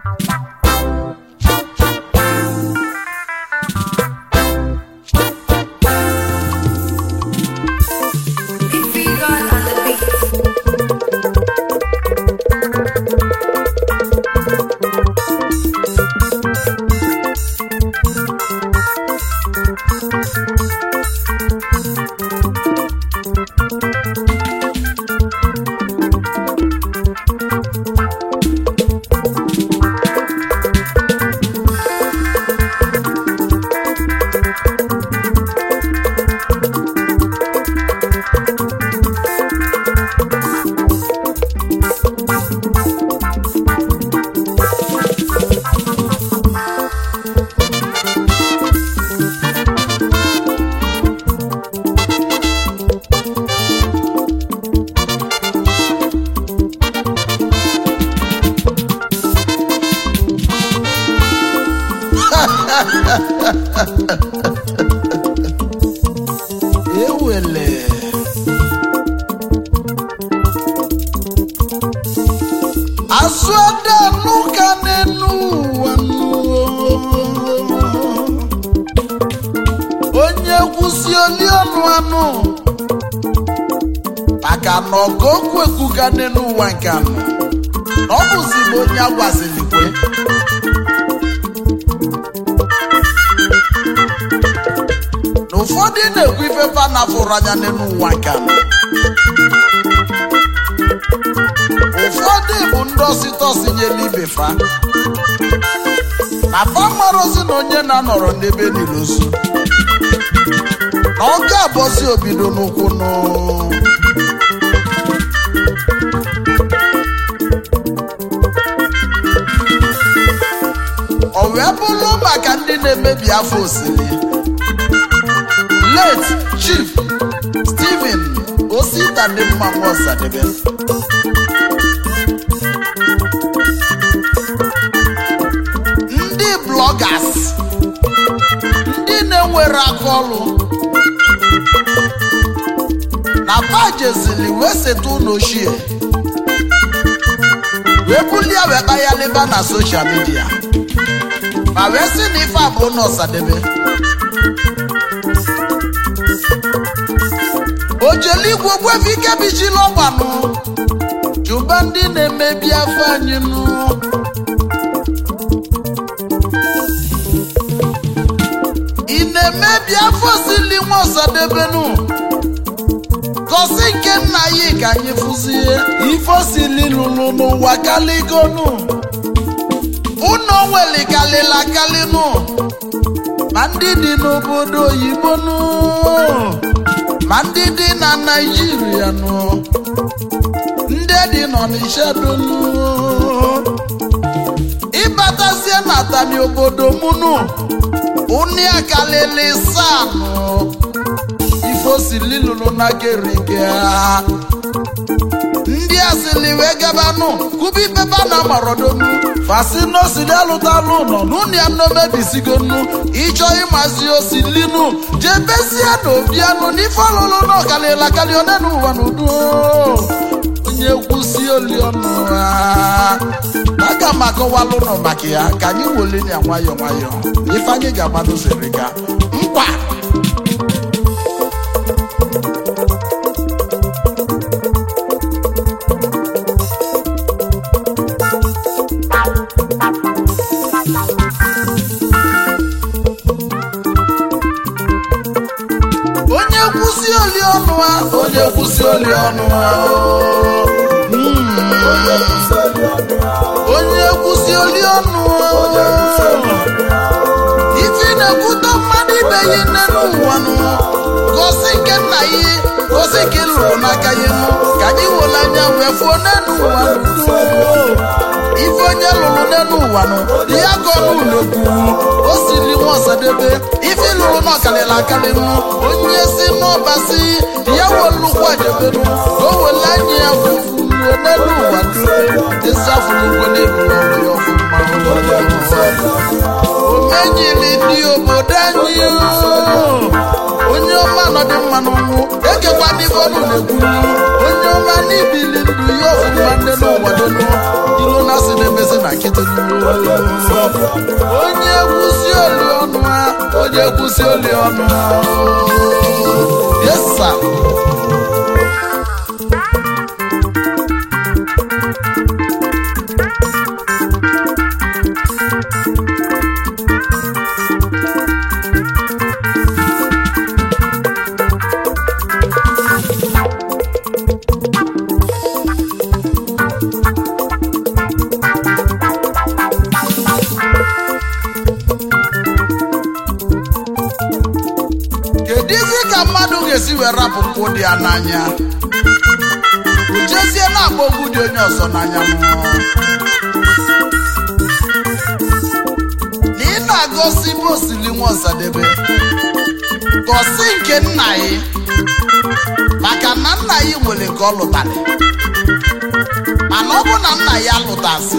If God on the beat. ewele azụ ada n'ụka n'enu ụwa nụ. onye kwụsị oli ọnụ anụ maka na ọgụ okwu ekwuga n'enu ụwa nke anụ na ọ bụzi bụ onye agwaziri kwe na ụfọdụ na-ekwu ife fa na-afụrụ anya n'elu ụwa nke a. ụfọdụ bụ ndị ọsịtọsị nyela ibe fa na fa marozi na onye na-anọrọ n'ebe niile ozu na ọ ga-abọzi obido n'ụkwụ nụ o wee bụrụ maka ndị na-emebi afọ osiri late chief stephen osita dị mma nwaọsadebe ndị bloggers ndị na-enwere aka ọrụ na pajezili wee seta ụlọ ochie wee bulie wee kpayalịba na soshal midia ma wee sị na ife abụ na ọsadebe ojeligwe gwefe ike bichila ọgbanụ jụba ndị na-emebi afọ anyị nụ ị na-emebi afọ sili nwa ọsadebenu gosi nke nna ya ka anyị fụzie ife osili lụrụ n'ụwa kaligonu ụnọ nwelikalila kalinu ma ndị dị n'obodo oyibo nụ ma ndị dị na naijiria nụ ndị dị n'ọnịsha donu ịbatazie na tani obodo mụnụ ụnị akalili sanụ ifosili lụrụ na gerige ndị asili wee gabanụ kubi pepa na marodonu fasinosi alụtalụ nọ n'ụnụ ya nnomebizigonu ịchọ ịmazi osilinu jebezie na obianụ n'ife ọlụlụ na ọkalịla kalị one n'ụwa n'udo onye kwụsi oliọnụ ha aga m akọwalụ nọ maka ya ka anyị weleni ya nwayọọ nwayọọ ife anyị ga-agbado zeriga mkpa onye kwụsị oli ọnụ ha onye kwụsị oli ọnụ ha onye kwụsị oli ọnụ ha ife na-ekwute mmadụ ibe ya nne n'ụwa nụ gosi nke nna ya gosi nke ị lụrụ n'aka ya nụ ka anyị were anya wee fụọ n'elu ụwa nụ ife onye lụrụ n'elu ụwa nụ ya ka ọnụ ụlọkwu o siri nwa ọsadebe ife ị lụrụ n'ọkalịla akarị nụ onye si n'ọbasi ya welukwu ajebenụ ka o wele anya ya fufuo n'elu ụwa nụ ịsafụlugwe n'elu ọrụ ya ọfụma omenyiri ndị obodo anyị oo. onye ọma nọdị mma n'ọnwụ ekekwa n'ife ọnụ na-ekwu onye ọma n'ibili ndụ ya ọfụma ndị n'ụwa donu ilu na asị na-emezi na nkịtị ekwusi oli ọnụ yesa kedu izi ka mmadụ ga-esi wee rapụ mpụ dị ya n'anya ujezie na-agba ogwu dị onye ọzọ n'anya mmụọ na ị na-agọsi ibe osili nwa ọsadebe gọsi nke nna ya maka na nna ya nwere nke ọ lụtara mana ọ bụ na nna ya lụtasị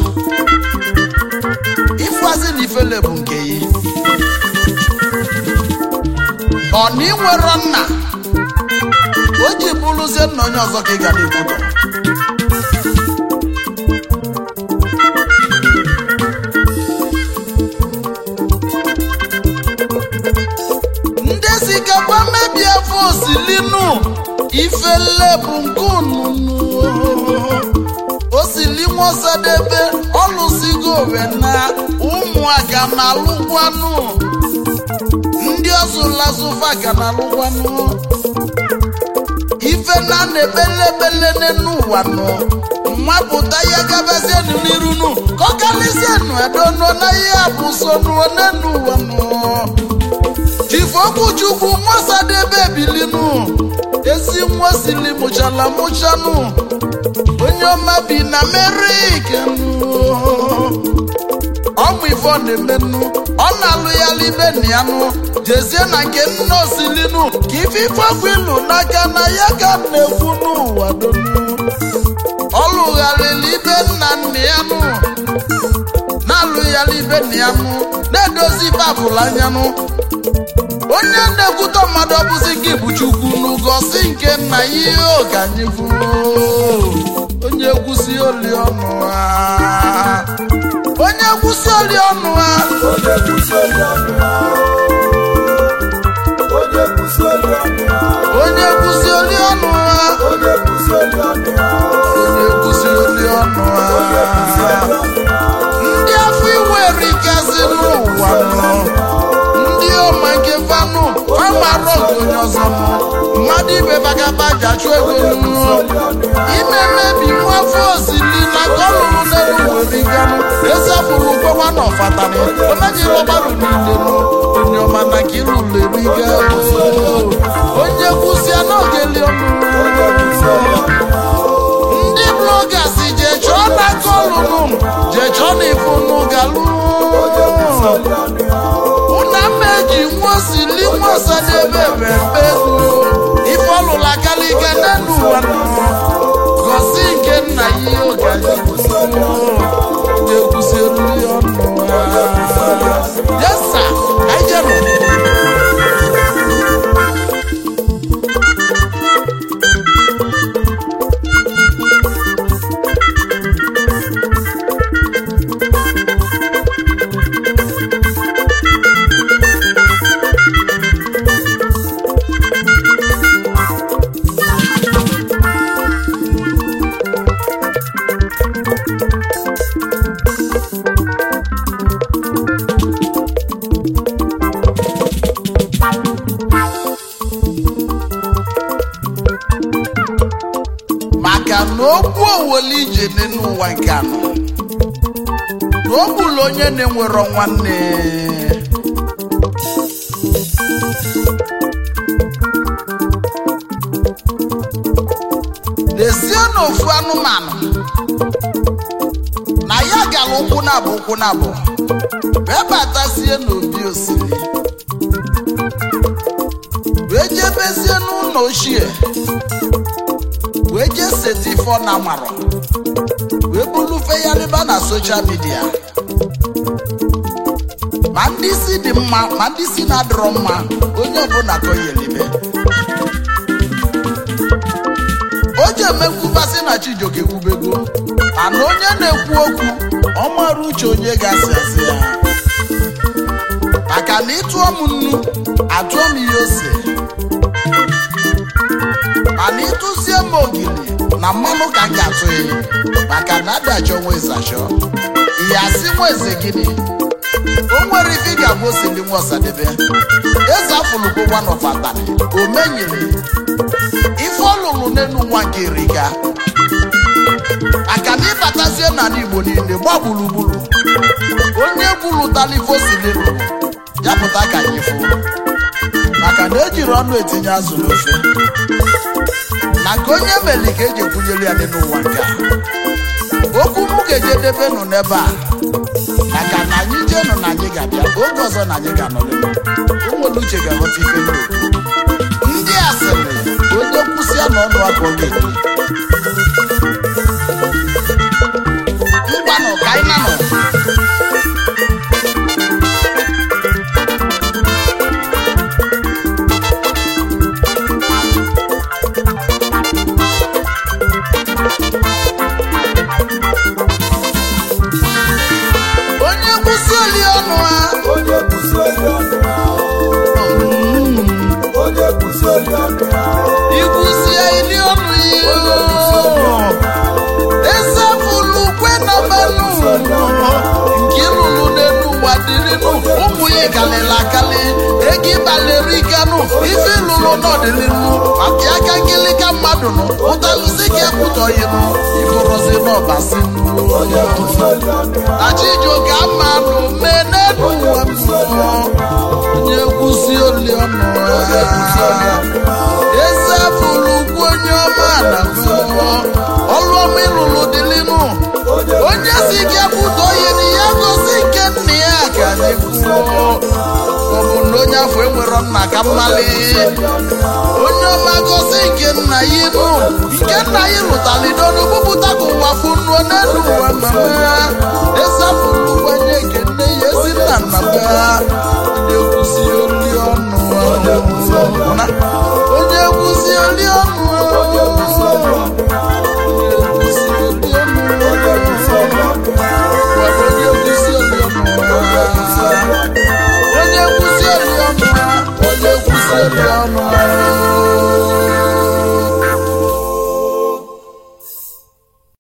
ịfụazi na ifele bụ nke ya ọ na ị nwere nna o ji bụrụzie nna onye ọzọ ka ị ga na-ekwutọ ndị zigaba mebie afọ osilinu ifele bụ nke ununu osili nwasadebe ọlụsigo owe na ụmụaka na alụkwanụ ndị ọzụlazụfa ga na alụkwanụ ife na na-ekpelebele n'enu ụwa nụ mmapụta ya gabazienu n'irunu ka ọ kalisienu edonuo na ihe bụ sonu n'enu ụwa nụ chifokwuchukwu nwasadebe bilinu ezi nwa sili mụchala mụchanụ onye ọma bi na merike ọmụ ife ọ na-emenụ ọ na-alụ ya libe na ya nụ jezie na nke nna osilinu ka ife ife ọkụ ilu n'aka na ya ka m na-ekwu n'ụwa donu ọ lụgharịrị ibe nna nna ya nụ na-alụ ya libe na ya nụ na-edozi babụl anya nụ onye na-ekwutọ mmadụ ọbụzi gị bụ chukwu n'ụgọsi nke nna ya ihe oge anyị kwuru onye kwụsị oli ọnụ ha onye kwụsị oli ọnụ ha Onye kwụsị oli ọnụ ha. Onye kwụsị oli ọnụ ha. onye kwụsị oli ọnụ ha Onye kwụsị oli ọnụ ha. onye kwụsị oli ọnụ Onye kwụsị ha oli ọnụ ha. ndị afọ iwere ikezi n'ụwa nọ ndị ọma nke fanụ famarọ nke onye ọzọ nọ mmadụ ibe bagaba ji achụ ego nụ ime mmebi nwafọ osili na kọlụrụ n'elu were ganụ ezapụrụ gbawa na ọfatani omejiri ọgbarụ niile nụ onye ọma na ka ịlụlụ eriga onye kwụsịa n'oge li ọnụ Onye kwụsị oli ọnụ ha. ndị blogas je chọọ na kọlụnụ je chọọ na ifunu galụ Onye kwụsị oli ọnụ ha. ụna mma eji nwosili nwosadebe mmemme ego ife ọlụla kalịga n'elu ụwa nọ gosi nke nna ya ihe oge anyị na-ekwusi eriri ọnụ yesa ejenu maka na okwu owele ije n'ụwa nke anọ na o gburu onye na-enwero nwanne n'ezie na ofu anụmanụ na ya gara ụkwụ na abụ ụkwụ na abụ wee batazie n'obi osimiri wee jebezie n'ụlọ ochie wee jee seta ife ọ na marọ wee bulufe ya rịba na soshal midia ma ndị isi dị mma ma ndị isi na-adịrọ mma onye ọbụla koyelibe o ji emekwubasị na chijioke kwubego mana onye na-ekwu okwu ọ mara uche onye ga-asị asị ya maka maka na ịtụọ m nnu atụọ m ihe ose mana ịtụzie m ogiri na mmanụ ka m ga-atụ ya maka na adachọ nwa eze achọ ihe asị nwa eze gịnị o nwere ife ị ga-agwa osili nwa ọsadebe eze afụlụkwụwa n'ọfatani o menyere ife ọ lụrụ n'elu nwa nke riga maka na ịbatazie n'ala igbo niile gba gburugburu onye gwulụtala ife osili lụrụ ya pụta ka anyị fụ maka na ejiri ọnụ etinye azụ n'ofe na nke onye meli ka eji ekwunyere ya dị n'ụwa nke a okwu m ga-ejedebe nụ n'ebe a maka na anyị jee nụ na anyị ga-abịa oge ọzọ na anyị ga-anọrịrị ụmụnne uche ga-aghọta ife n'okwu ndị asịrị onye kwụsịa n'ọnụ aka ọ ga-ebi mgbanụ ka anyị na nọ onye kwụsị oli ọnụ ha onye kwụsị oli ọnụ ya onye kwụsị oli ọnụ ya ikwụsie ili ọnụ onye kwụsị oli ọnụ ya ya ezefulu kwe na mmanụ nke ịlụlụ n'elu ụwa dịrịnụ ụmụ ya kalịla akali ego ịbalịrị ikenụ ife ịlụlụ n'ọdịnihu maka aka nkịlịka mmadụ nụ ụtalụzi gị ekwutọghị nụ ịbụrụzi n'ọbasi onye kwụsị oli ọnụ ya achijioke mmanụ mee n'elu ụwa mmụọ onye kwụsị oli ọnụ ya eze fụrụ ugwu onye ọma na mmụọ ọlụ ọma ịlụlụ dịlịnụ onye si gị ekwutọ ihe na ya gosi nke nna ya ka na-ekwuo ọ bụ na onye afọ enwero nna ka mmali onye ọma gosi nke nna ya ịnụ nke nna ya lụtara idonu bupụta ka ụwa fụnuo n'elu ụwa mama eze fụrụ ugwu onye nke nne ya ezi nna nna ya onye kwụsị oli ọnụ